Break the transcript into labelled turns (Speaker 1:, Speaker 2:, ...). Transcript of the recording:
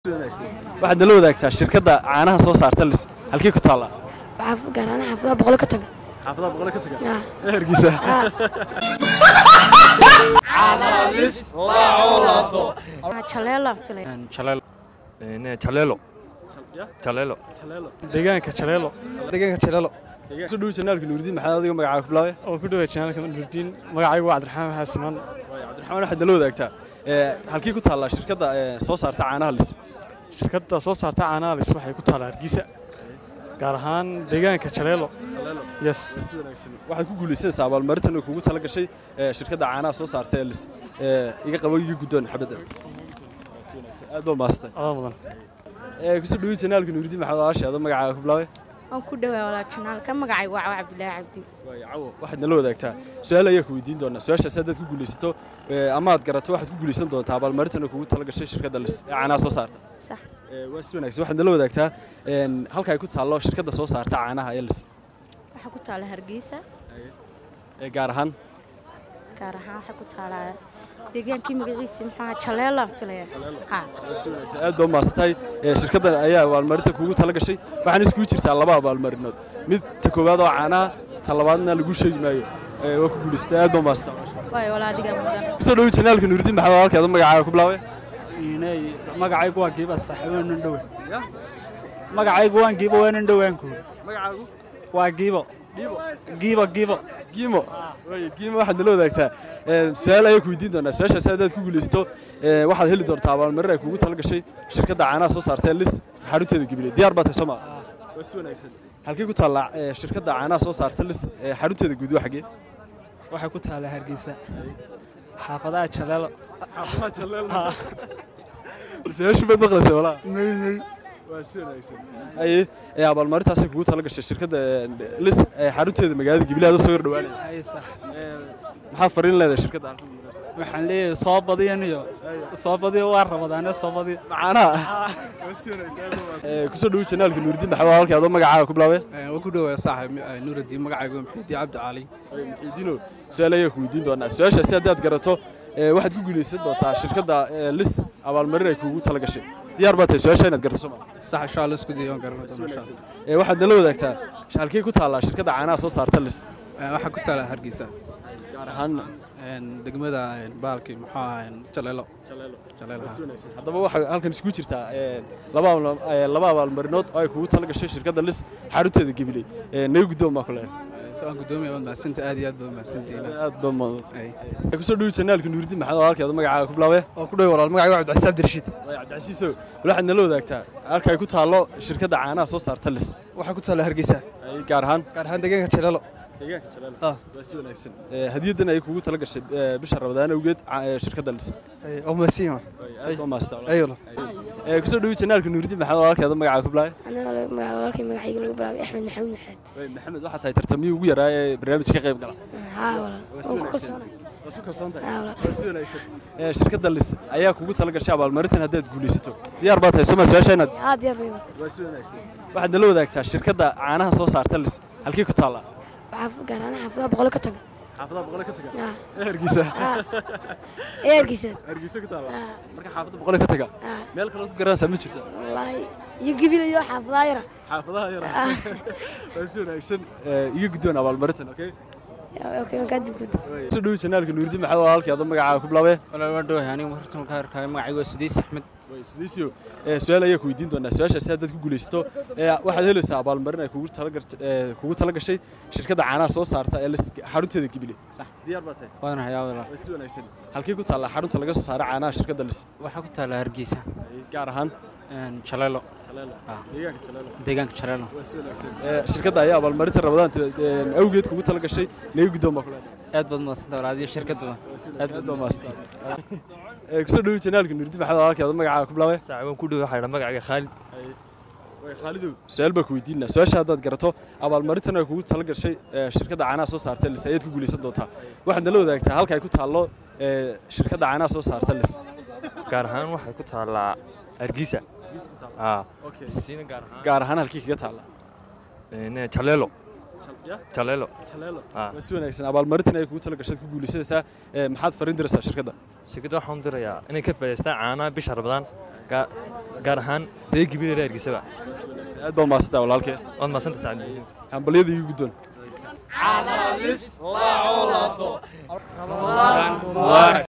Speaker 1: waxaad nala wadaagtaa shirkadda caanaha soo saarta lis halkii ku taallaa
Speaker 2: waxaa gaaraana xaafadaha boqolo ka taga
Speaker 1: xaafadaha boqole ka taga
Speaker 2: Ah.
Speaker 1: hergiisa
Speaker 2: jaleela filay
Speaker 3: Chalelo. Chalelo. Chalelo.
Speaker 4: deegaanka jaleelo deegaanka jaleelo
Speaker 1: soo dhowi janaalka nuuridiin maxaad adiga magacaaga ku bilaabay
Speaker 4: oo ku dhawaa janaalka nurdiin magacaygu waa cabdiraxmaan xaasimaan
Speaker 1: cabdiraxmaan waxaad nala wadaagtaa ee, halkii ku taallaa shirkadda ee, soo saarta caanaha lis
Speaker 4: shirkadda soo saarta caanahalis waxay ku taallaa hargeysa gaar ahaan deegaanka jaleelo yes
Speaker 1: si wanaagsan waxaad ku guulaysanaysaa abaalmarintan oo kugu tala gashay ee, shirkadda caanaha soo saarta ee lis ee, iga qabo iga guddoon xabadda Si wanaagsan. aad baa maasatay
Speaker 4: adaa mudan
Speaker 1: kusoo dhowi janaalka nuuridiin maxaad walaasheeda magacaaga ku bilaabay
Speaker 2: waan ku dhawaa walaa janaalka magacaygu waa cabdilaahi cabdi
Speaker 1: waayo cawo waxaad nala wadaagtaa su-aal ayaa ku weydiin doonaa su-aashaas haddaad ku guulaysato ee, ama aad garato waxaad ku guulaysan doontaa abaalmarintan oo kugu tala gashay shirkadda lis ee caanaha soo saarta
Speaker 2: sax
Speaker 1: Ee, waa si wanaagsan waxaad nala wadaagtaa een, halka ay ku taallo shirkadda soo saarta caanaha ee lis
Speaker 2: waxaa ku taala hargeysa
Speaker 1: ee gaar ahaan
Speaker 2: gaar ahaan waxaa ku taalaa deegaankii magaciisa maxaa jaleela filaya ha
Speaker 1: waa si wanaagsan aad baa umaadsantahay Ee, shirkaddan ayaa abaalmarinta kugu tala gashay waxaana iskugu jirtaa laba abaalmarinood mid ta koowaad oo caanaha ta labaadna lagu sheegi maayo Ee, waa ku guulaystay aad baa umaadsantahay
Speaker 2: waayo walaa adigaa mudan
Speaker 1: kusoo dhowi janaalka nuuridiin maxamed halkeeda magacaaga ku bilaabay
Speaker 5: magacaygu waa giiba saaxiiboonan dhowe magacaygu waan giibo waanan dhowaanku
Speaker 1: magacaagu
Speaker 5: waa giibo giibo giibo
Speaker 1: giimo waayo giimo waxaad nala wadaagtaa Ee, su-aal ayaa ku weydiin doonaa su-aashaas haddaad ku guulaysato ee, waxaad heli doontaa abaalmarin ay kugu tala gashay shirkadda caanaha soo saarta ee lis xarunteeda gabiley diyaar baa tahay soo maa waa si wanaagsan halkii ku taallaa ee, shirkadda caanaha soo saarta lis ee, xarunteeda guud waa xaggee
Speaker 5: waxay ku taallaa hargeysa xaafadaha jaleelo
Speaker 1: su-aashu baad maqlaysa walaa waa si wanaagsan aye ee abaalmarintaasay kugu tala gashay shirkadda ee, lis ee xarunteeda magaalada gabiley adoo soo yar dhawaanaya
Speaker 5: Ay, sax.
Speaker 1: maxaad fariin leedahay shirkadda halkan ku guulaysa?
Speaker 5: waxaan leeyahay soo badiyan iyo soo badiyo waa ramadaane soo badiyo
Speaker 1: macaanaha kusoo dhowi janaalka nuuridiin maxamed halkii adoo magacaaga ku bilaabay
Speaker 6: waa ku dhowaa saaxib nuuraddiin magacaygu waa maxamed cabdi cali
Speaker 1: muxiidiino su-aal ayaa ku weydiin doonaa su-aashaasi haddaad garato ee, waxaad ku guulaysan doontaa shirkadda ee, lis abaalmarin ay kugu tala gashay diyaar baa tahay su-aasha inaad garato soo maa
Speaker 6: sax insha allah isku dayo waan garan doona insha allah
Speaker 1: Ee, waxaad nala wadaagtaa halkii ku taallaa shirkadda caanaha soo saarta lis
Speaker 6: Eh, waxaa ku taala hargeysa
Speaker 1: gaar ahaan
Speaker 6: En, degmada en, baalkii muxuu ahaa en, jaleelo jaleelo haa.
Speaker 1: haddaba waxaa halkan isku jirtaa ee, laba abaal- ee, laba abaalmarinood oo ay kugu tala gashay shirkadda lis xarunteeda gabiley Ee, naga guddoon baa ku leeyahay
Speaker 6: Eh, si aan guddoomiya waad mahadsantahay aad iyo aad baad mahadsantihiin
Speaker 1: aad baa mudan
Speaker 6: Ay.
Speaker 1: kusoo dhowi janaalka nuuridiin maxamed halkeeda magacaaga ku bilaabay
Speaker 5: oo ku dhawa walaal magacaygu waa cabdicasiis cabdirashiid
Speaker 1: Waayo cabdicasiisow waxaad nala wadaagtaa halka ay ku taallo shirkadda caanaha soo saarta lis
Speaker 5: waxaa ku taalla hargeysa
Speaker 1: Ay, gaar ahaan
Speaker 5: gaar ahaan deegaanka jaleelo
Speaker 1: deegaanka jalaal
Speaker 5: Ah.
Speaker 1: waa si wanaagsan Ee, hadiyaddan ay kugu tala gashay ee, bisha rabadaan awgeed ca- ee, shirkadda lis
Speaker 5: oo mahadsan yahay
Speaker 1: aad baa maasta
Speaker 5: ayo walaal
Speaker 1: kusoo dhowi janaalka nuuridiin maxamed halkeeda magacaaga ku bilaabay
Speaker 2: aniga magaca walaalkay magacayga lagu bilaabay axmed maxamuud maxamed
Speaker 1: Waayo, maxamed waxaa tahay tartamiyii ugu yaraa ee barnaamijka ka qayb gala
Speaker 2: haa walaal
Speaker 1: Waa si
Speaker 2: waan ku
Speaker 1: wanaagsan.
Speaker 2: kalsoonay
Speaker 1: waa su kalsoon tahay
Speaker 2: haa walaal
Speaker 1: waa si wanaagsan Ee, shirkadda lis ayaa kugu tala gashay abaalmarintan haddaad guulaysato diyaar baa tahay soma su-aasha inaad
Speaker 2: haa diyaar bay walaal
Speaker 1: waa si wanaagsan waxaad nala wadaagtaa shirkadda caanaha soo saarta lis halkii ku taallaa
Speaker 2: waxaa gaaraana xaafadaha boqolo ka taga
Speaker 1: xaafadaha boqole ka taga
Speaker 2: haa
Speaker 1: hergiisa
Speaker 2: haa ee hargeysa
Speaker 1: hargeysa ku taalla
Speaker 2: haa
Speaker 1: marka xaafadda boqole ka taga
Speaker 2: haa
Speaker 1: meel kale ku garanaysaa ma jirta
Speaker 2: wallaahi iyo gebilayo xaafadaha yara
Speaker 1: xaafadaha yara waa si wanaagsan Ee, iga guddoon abaalmarintan okay
Speaker 2: okay waan kaa dugudda
Speaker 1: soo dhowi janaalka nuuridiin maxamed halkii adoo magacaaga ku bilaabay
Speaker 3: Walaal waan dhawahay anigu hortan ka arkay magacaygu waa Sidiis Axmed.
Speaker 1: Way, sidiisio ee, su-aal ayaa ku weydiin doonaa su-aashaasi haddaad ku guulaysato ee, waxaad helaysaa abaalmarin ay kugu tala gart- ee, kugu tala gashay shirkadda caanaha soo saarta ee lis- xarunteeda gibile
Speaker 3: Sax.
Speaker 1: diyaar baa tahay
Speaker 3: Waan hayaa walaal.
Speaker 1: waa si wanaagsan halkii ku taallaa xarunta laga soo saara caanaha shirkadda lis
Speaker 3: Waxaa ku taala Hargeysa.
Speaker 1: Ay, gaar ahaan
Speaker 3: En Chalelo.
Speaker 1: jaleelo
Speaker 3: Ah.
Speaker 1: deegaanka jaleelo
Speaker 3: Deegaanka Chalelo.
Speaker 1: waa si wanaagsan Ee, shirkadda ayaa abaalmarinta rabadaanta ee, awgeed kugu tala gashay naga guddoon baa ku leedahay
Speaker 3: Aad baad mahadsantahay walaal adiyo shirkadda.
Speaker 1: aad baa maastan kusoo dhowi janaalka nuuridiin maxamed halkii adoo magacaaga ku bilaabay
Speaker 3: Saaxiibaan ku dhawahay waxaa magacayga Khalid.
Speaker 1: way khaalidow su-aal baa ku weydiinaa su-aasha haddaad garato abaalmarintan ay kugu tala gashay ee, shirkadda caanaha soo saarta lis ayaad ku guulaysan doontaa waxaad nala wadaagtaa halka ay ku taallo ee, shirkadda caanaha soo saarta lis
Speaker 3: Gaar ahaan waxay ku taallaa Hargeysa. Ah. Siina gaar ahaan.
Speaker 1: gaar ahaan halkii kaga taalla
Speaker 3: En Chalelo. Chalelo. Ah.
Speaker 1: waa si wanaagsan abaalmarintan ay kugu tala gashay ku guulaysanaysaa ee, maxaad fariin diraysaa shirkadda
Speaker 3: Shirkadda waxaan u dirayaa inay ka faa'iidaystaan caanaha bisha Ramadaan. Gaa- gaar ahaan reer gibile reer hargeysaba
Speaker 1: aad baa mahadsantahay walaalkee
Speaker 3: waad mahadsanta sacad
Speaker 1: hambalyada igu guddoon
Speaker 4: mubaarak